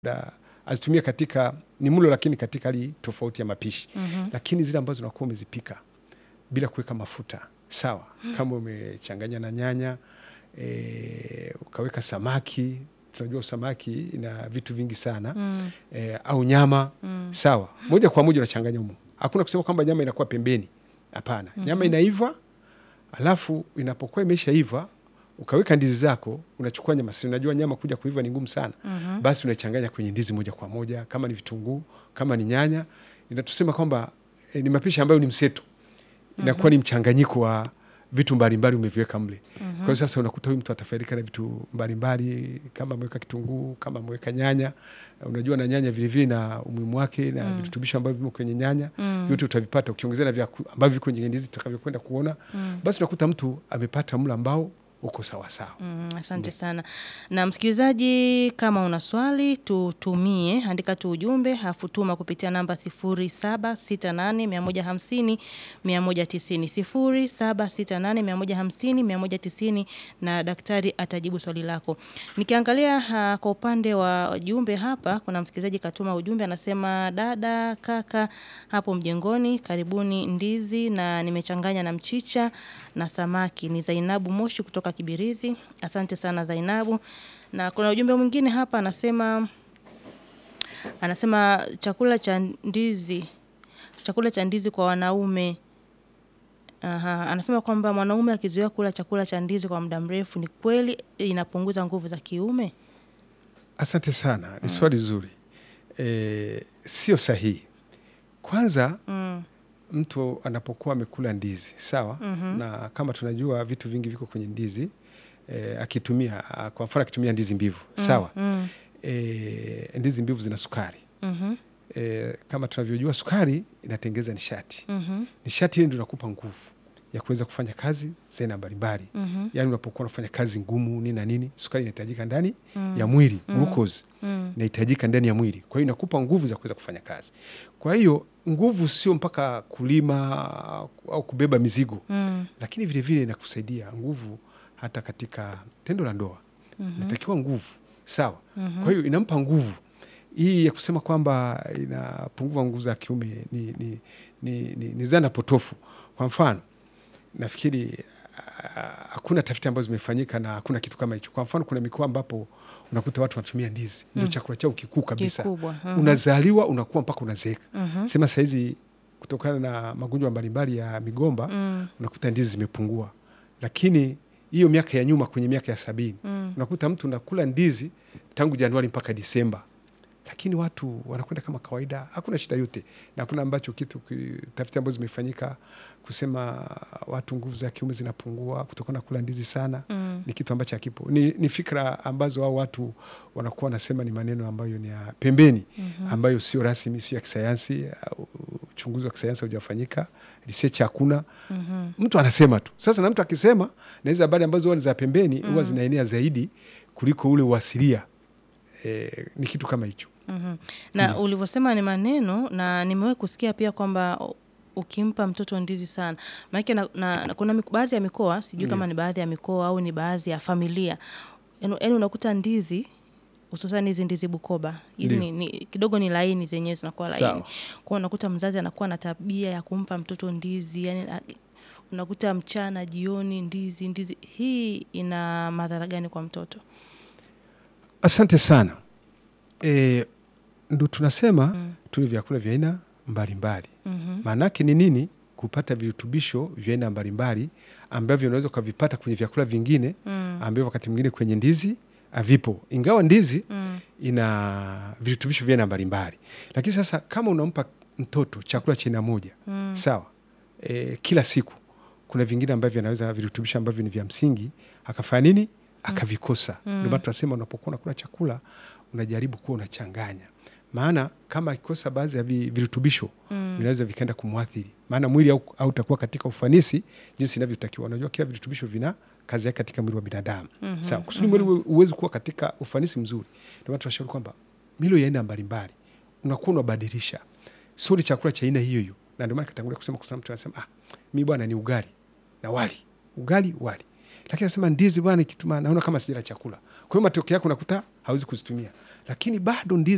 da, azitumie katika ni mlo lakini katika hali tofauti ya mapishi Mhm. lakini zile ambazo unakuwa umezipika bila kuweka mafuta sawa, kama umechanganya na nyanya e, ukaweka samaki, tunajua samaki ina vitu vingi sana Mm. e, au nyama sawa, moja kwa moja unachanganya humo. Hakuna kusema kwamba nyama inakuwa pembeni, hapana. Nyama inaiva, alafu inapokuwa imeshaiva ukaweka ndizi zako, unachukua nyama, si unajua nyama kuja kuiva ni ngumu sana Mhm. basi unachanganya kwenye ndizi moja kwa moja, kama ni vitunguu, kama ni nyanya, inatusema kwamba e, ni mapishi ambayo ni mseto, inakuwa ni mchanganyiko wa vitu mbalimbali umeviweka mle. Kwa hiyo sasa unakuta huyu mtu atafaidika na vitu mbalimbali, kama ameweka kitunguu, kama ameweka nyanya. Unajua na nyanya vilevile na umuhimu wake na virutubisho ambavyo vimo kwenye nyanya Mm. vyote utavipata ukiongezea na vyaku- ambavyo viko kwenye ndizi tutakavyokwenda kuona, basi unakuta mtu amepata mlo ambao uko sawasawa. Mm, asante sana. Na msikilizaji, kama una swali tutumie, andika tu ujumbe hafu tuma kupitia namba 0768 150 190 0768 150 na daktari atajibu swali lako. Nikiangalia ha, kwa upande wa jumbe hapa, kuna msikilizaji katuma ujumbe anasema, dada kaka hapo mjengoni, karibuni ndizi na nimechanganya na mchicha na samaki. Ni Zainabu Moshi kutoka Kibirizi. Asante sana Zainabu. Na kuna ujumbe mwingine hapa anasema anasema chakula cha ndizi chakula cha ndizi kwa wanaume. Aha, anasema kwamba mwanaume akizoea kula chakula cha ndizi kwa muda mrefu, ni kweli inapunguza nguvu za kiume? Asante sana, ni swali zuri. E, sio sahihi. Kwanza Mm, mtu anapokuwa amekula ndizi sawa, na kama tunajua vitu vingi viko kwenye ndizi e, akitumia a, kwa mfano akitumia ndizi mbivu sawa, mm, e, ndizi mbivu zina sukari mhm, e, kama tunavyojua sukari inatengeza nishati. mhm, Nishati ile ndio inakupa nguvu ya kuweza kufanya kazi za aina mbalimbali. mhm, Yaani unapokuwa unafanya kazi ngumu nini na nini, sukari inahitajika ndani ya mwili, glucose mm, inahitajika ndani ya mwili, kwa hiyo inakupa nguvu za kuweza kufanya kazi. Kwa hiyo nguvu sio mpaka kulima au kubeba mizigo, mm, lakini vilevile inakusaidia nguvu hata katika tendo la ndoa inatakiwa nguvu sawa. Kwa hiyo inampa nguvu hii ya kusema kwamba inapunguza nguvu za kiume ni, ni, ni, ni, ni zana potofu. Kwa mfano nafikiri ah, hakuna tafiti ambazo zimefanyika na hakuna kitu kama hicho. Kwa mfano kuna mikoa ambapo unakuta watu wanatumia ndizi ndio chakula chao kikuu kabisa, Kikubwa, mhm. unazaliwa unakuwa mpaka unazeeka. mhm, Sema sahizi kutokana na magonjwa mbalimbali ya migomba mm, unakuta ndizi zimepungua, lakini hiyo miaka ya nyuma kwenye miaka ya sabini mm, unakuta mtu unakula ndizi tangu Januari mpaka Disemba, lakini watu wanakwenda kama kawaida, hakuna shida yote, na kuna ambacho kitu ki- tafiti ambazo zimefanyika kusema watu nguvu za kiume zinapungua kutokana na kula ndizi sana mm, ni kitu ambacho hakipo. Ni, ni fikra ambazo hao watu wanakuwa wanasema ni maneno ambayo ni ya pembeni ambayo sio rasmi, sio ya kisayansi. au Uchunguzi wa kisayansi haujafanyika, research hakuna. mhm. Mtu anasema tu. Sasa na mtu akisema, na hizi habari ambazo huwa ni za pembeni huwa zinaenea zaidi kuliko ule uasilia. E, ni kitu kama hicho. Mhm. Na ulivyosema ni maneno, na nimewahi kusikia pia kwamba u- ukimpa mtoto ndizi sana, maanake na, na, na, kuna mik- baadhi ya mikoa sijui kama ni baadhi ya mikoa au ni baadhi ya familia, yaani yaani unakuta ndizi hususan hizi ndizi Bukoba hizi ni, ni, kidogo ni laini zenyewe zinakuwa laini, Sawa. kwa unakuta mzazi anakuwa na tabia ya kumpa mtoto ndizi yani, a- unakuta mchana jioni ndizi ndizi. Hii ina madhara gani kwa mtoto? Asante sana. E, ndo tunasema tule vyakula vya aina mbalimbali. Mhm. Maanake ni nini? Kupata virutubisho vya aina mbalimbali ambavyo unaweza ukavipata kwenye vyakula vingine Mm. ambavyo wakati mwingine kwenye ndizi havipo, ingawa ndizi Mm. ina virutubisho vya aina mbalimbali. Lakini sasa kama unampa mtoto chakula cha aina moja Mm. sawa, e, kila siku, kuna vingine ambavyo anaweza virutubisho ambavyo ni vya msingi akafanya nini, akavikosa. Ndio maana tunasema unapokuwa unakula chakula unajaribu kuwa unachanganya, maana kama akikosa baadhi ya vi- virutubisho vinaweza vikaenda kumwathiri, maana mwili hau- hautakuwa katika ufanisi jinsi inavyotakiwa. Unajua kila virutubisho vina kazi yake katika mwili wa binadamu sawa, kusudi mwili uwe- uweze kuwa katika ufanisi mzuri. Ndio maana tunashauri kwamba milo ya aina mbalimbali unakuwa unabadilisha, sio ni chakula cha aina hiyo hiyo. Na ndio maana katangulia kusema, kuna mtu anasema ah, mi bwana ni ugali na wali, ugali wali, lakini anasema ndizi bwana, kitu maana naona kama sijala chakula. Kwa hiyo matokeo yake unakuta hawezi kuzitumia, lakini bado ndizi